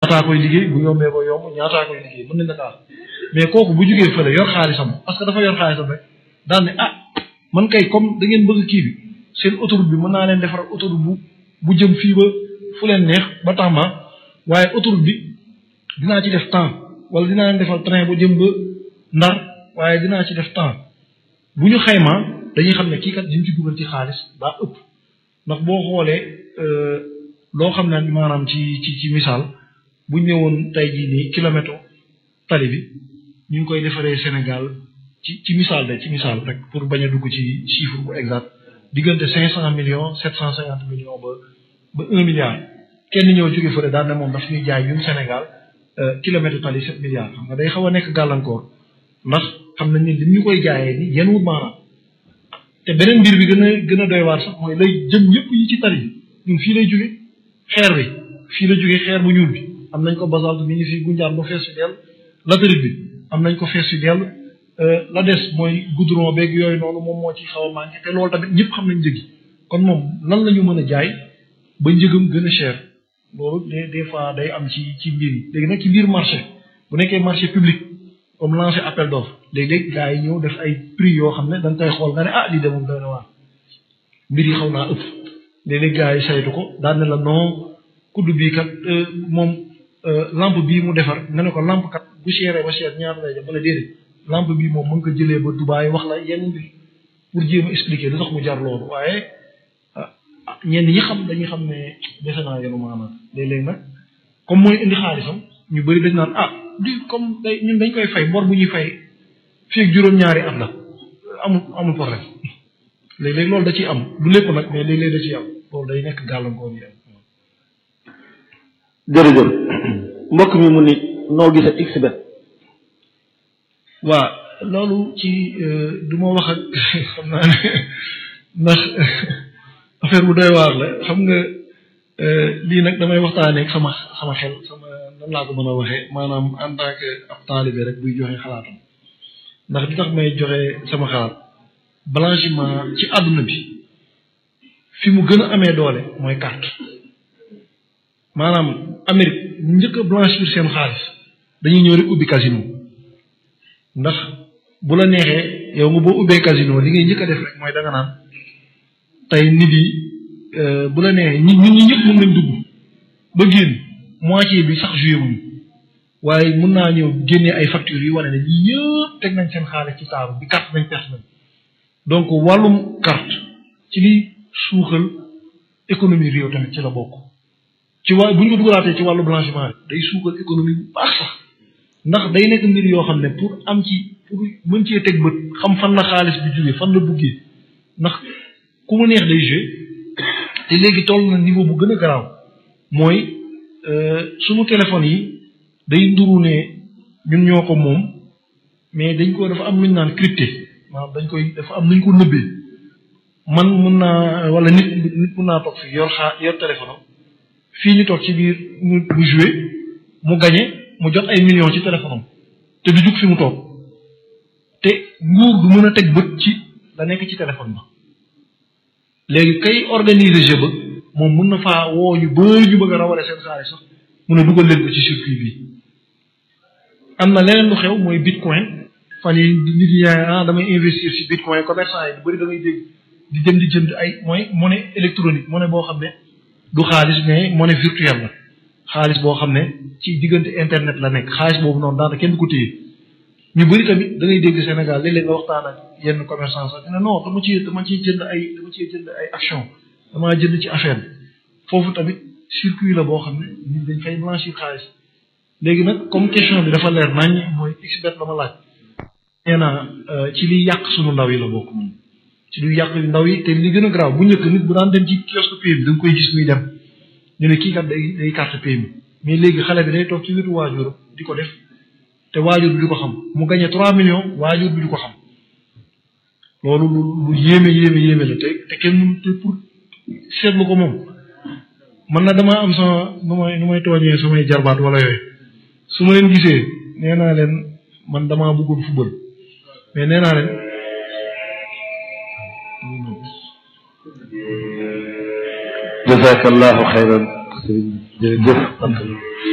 ñaataa koy liggéey bu yombee ba yomb ñaataa koy liggéey mën nañ la kaas mais kooku bu jugee fële yor xaalisam parce que dafa yor xaalisam rek daal ne ah man kay comme da ngeen bëgg kii bi seen autoroute bi mën naa leen defar autoroute bu bu jëm fii ba fu leen neex ba Tamba waaye autoroute bi dinaa ci def temps wala dinaa leen defal train bu jëm ba Ndar waaye dinaa ci def temps bu ñu xaymaa dañuy xam ne kii kat liñ ci dugal ci xaalis daa ëpp ndax boo xoolee loo xam ne maanaam ci ci ci misaal bu ñëwoon tey jii nii kilomètre tali bi ñu ngi koy defaree Sénégal ci ci misaal de ci misaal rek pour bañ a dugg ci chiffre bu exact diggante cinq cent millions sept cent cinquante millions ba ba un milliard kenn ñëw jóge fële daan ne moom daf ñuy jaay ñun Sénégal kilomètre tali sept milliards xam nga day xaw a nekk gàllankoor ndax xam nañ ne li ñu koy jaayee ni yenn wut maanaam te beneen mbir bi gën a gën a doy waar sax mooy lay jëm yëpp yi ci tali bi ñun fii lay jóge xeer bi fii la jóge xeer bu ñuul bi am nañ ko basalte mi ngi fii gunjaan ba fees fi dell latérite bi am nañ ko fees fi dell la des mooy goudron beeg yooyu noonu moom moo ci xaw a manqué te loolu tamit ñëpp xam nañ njëg yi kon moom lan la ñu mën a jaay ba njëgam gën a cher loolu des des fois day am ci ci mbir yi léegi nag ci biir marché bu nekkee marché public comme lancé appel d'offre léeg-léeg gars yi ñëw def ay prix yoo xam ne da nga koy xool nga ne ah lii de moom doy na waar mbir yi xaw naa ëpp léeg-léeg gars yi saytu ko daan ne la non kudd bii kat moom lampe bii mu defar nga ne ko lampe kat bu chéré ba cher ñaata lay def bala déedéet lampe bii moom mën ko jëlee ba Dubaay wax la yenn mbir pour jéem a expliquer lu tax mu jar loolu waaye ñenn ñi xam dañuy xam ne defe naa yenu maanaam léeg-léeg nag comme mooy indi xaalisam ñu bëri dañ naan ah di comme day ñun dañ koy fay bor bu ñuy fay fii ak juróom-ñaari at la amul amul problème léeg-léeg loolu da ciy am du lépp nag mais léeg-léeg da ciy am loolu day nekk gàllankoor yi am. jërëjëf mbokk mi mu ni noo gisee xbet waa loolu ci du ma wax ak xam naa ne ndax affaire bu doy waar la xam nga lii nag damay waxtaanee ak sama sama xel sama nan laa ko mën a waxee maanaam en tant que ab taalibe rek buy joxe xalaatam ndax li tax may joxe sama xalaat blanchiment ci àdduna bi fi mu gën a amee doole mooy carte maanaam Amérique bu njëkk a blanchir seen xaalis dañuy ñëw rek ubbi casino ndax bu la neexee yow nga boo ubbee casino li ngay njëkk a def rek mooy danga naan tey nit yi bu la neexee ñi ñun ñi ñëpp mën nañ dugg ba génn moitié bi sax joué wuñu waaye mën naa ñëw génnee ay factures yi wane ne ñi ñëpp teg nañ seen xaalis ci taaru bi carte nañ perte nañ donc wàllum carte ci liy suuxal économie réew tamit ci la bokk ci waa bu ñu ko dugalaatee ci wàllu blanchiment day suuxal économie bu baax sax ndax day nekk mbir yoo xam ne pour am ci pour mën cee teg bët xam fan la xaalis bi jógee fan la duggee ndax ku mu neex day joué te léegi toll na niveau bu gën a garaaw mooy sunu téléphone yi day nduru ne ñun ñoo ko moom mais dañ ko dafa am lu ñu naan crypté maanaam dañ koy dafa am lu ñu ko nëbbee man mun naa wala nit nit mun naa toog fii yor xaa yor téléphone am fii ñu toog ci biir mu mu joué mu gagné mu jot ay millions ci téléphone am te du jug fi mu toog te nguur du mën a teg bët ci la nekk ci téléphone ba léegi kay organiser jeu ba moom mën na faa woo ñu bëri ñu bëgg a rawale seen xaalis sax mun a dugal leen ko ci circuit bi am na leneen lu xew mooy bitcoin fan yi nit yi ah damay investir ci bitcoin commerçant yi lu bëri da ngay dégg di jëm di jënd ay mooy monnaie électronique monnaie boo xam ne du xaalis mais monnaie virtuelle la xaalis boo xam ne ci diggante internet la nekk xaalis boobu noonu daanaka kenn du ko téye ñu bëri tamit da ngay dégg Sénégal léeg-léeg nga waxtaan ak yenn commerçant sax dina non dama ci dama ciy jënd ay dama ciy jënd ay action damaa jënd ci affaire bi foofu tamit circuit la boo xam ne nit dañ fay blanchir xaalis léegi nag comme question bi dafa leer nañ mooy xbet la ma laaj nee naa ci liy yàq sunu ndaw yi la bokk moom ci liy yàq ndaw yi te li gën a garaaw bu njëkk nit bu daan dem ci kiosque pay bi da nga koy gis muy dem ñu ne kii kat day day carte pay bi mais léegi xale bi day toog ci wetu waajur di ko def te waajur bi di ko xam mu gagné 3 millions waajur bi di ko xam loolu lu lu yéeme yéeme yéeme la te te kenn mënu te pour seetlu ko moom man na damaa am sama nu may nu may tooñee samay jarbaat wala yooyu su ma leen gisee nee naa leen man damaa bëggoon football mais nee naa leen jazakallahu xayran jërëjëf